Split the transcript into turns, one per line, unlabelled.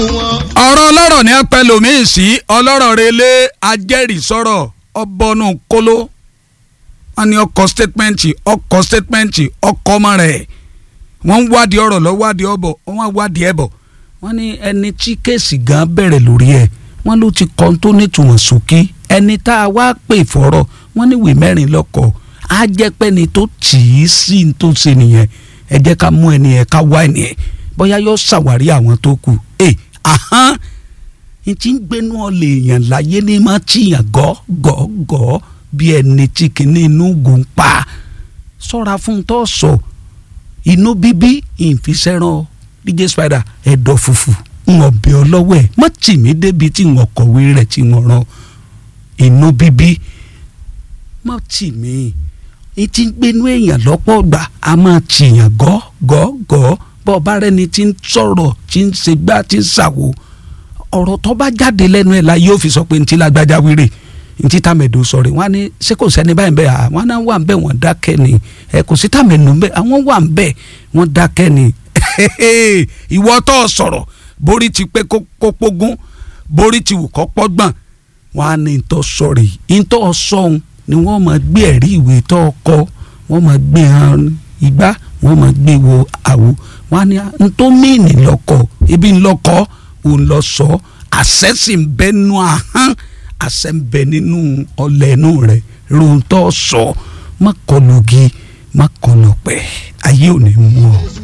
ọ̀rọ̀ ọlọ́rọ̀ ní apẹ́ lòmíì sí ọlọ́rọ̀ relé ajẹ́rìísọ̀rọ̀ ọbọ̀nù kóló wọn ní ọkọ̀ statement ọkọ̀ statement ọkọ̀ ọmọ rẹ̀ wọ́n ń wádìí ọ̀rọ̀ lọ wádìí ọ̀bọ̀ wọ́n wádìí ẹ̀bọ̀ wọ́n ní ẹni tí kéèsì gan bẹ̀rẹ̀ lórí ẹ̀ wọ́n ló ti kọ́ tó nítumọ̀ sókè ẹni tá a wá pè fọ́rọ̀ wọ́n ní ìwé mẹ́rin lọ́kọ̀ á jẹ́ pé ni tó tì í sí ní tó ṣe nìyẹn ẹ jẹ́ ká mú ẹni yẹn ká wá ẹni yẹn bóyá yóò ṣàwárí àwọn tó kù ẹ ahán n ti ń gbénú ọ̀lẹ̀ èèyàn láyé ní má tìyàn gọ́ gọ́ gọ́ bí ẹni tí kìíní inú gùn pa sọ́ra fún tó sọ inú bíbí ìfisẹ́ràn DJ Spider ẹ̀dọ̀ fùfù ń ọbẹ̀ ọlọ́wọ́ ẹ̀ má tì mí débi tí ń ọkọ̀wé rẹ̀ tí ń ràn inú bíbí má tì mí n ti ń gbénú èèyàn lọ́pọ̀ gbà á máa tìyàn gọ́ gọ́ gọ́ bọ́ ọba rẹ ni ti ń sọ̀rọ̀ ti ń ṣe gbá ti ń ṣàwò ọ̀rọ̀ tó bá jáde lẹ́nu ẹ̀ la yóò fi sọ pé ntí lágbájá wíìrì ntí tàmẹ̀dò sọ̀rọ̀ wọn ni ṣé kò sẹ́ni báyìí bẹ́ẹ̀ àwọn náà wà ń bẹ̀ wọ́n dákẹ́ ni ẹ kò sí tàmẹ̀dò bẹ́ẹ̀ àwọn wà ń bẹ̀ wọ́n dákẹ́ ni ìwọ tó sọ̀rọ̀ borí ti pé kó pógún borí ti wù kó pọ́gbọ̀n wọn á ní ntọ́ sọ̀rọ̀ yìí ntọ́ sọ̀hún ni wọ́n máa gbé ẹ̀rí ìwé tó kọ wọ́n máa gbé hàn igbá wọ́n máa gbé wo àwo wọ́n á ní ntọ́mìnì lọ́kọ̀ ibi ńlọ́kọ̀ òun lọ sọ àṣẹ sì ń bẹ nínú ahọ́n àṣẹ ń bẹ nínú ọlẹ̀ inú rẹ̀ rohun tó sọ má kọlu gi má kọlu pẹ̀ ayé ò ní mú ọ.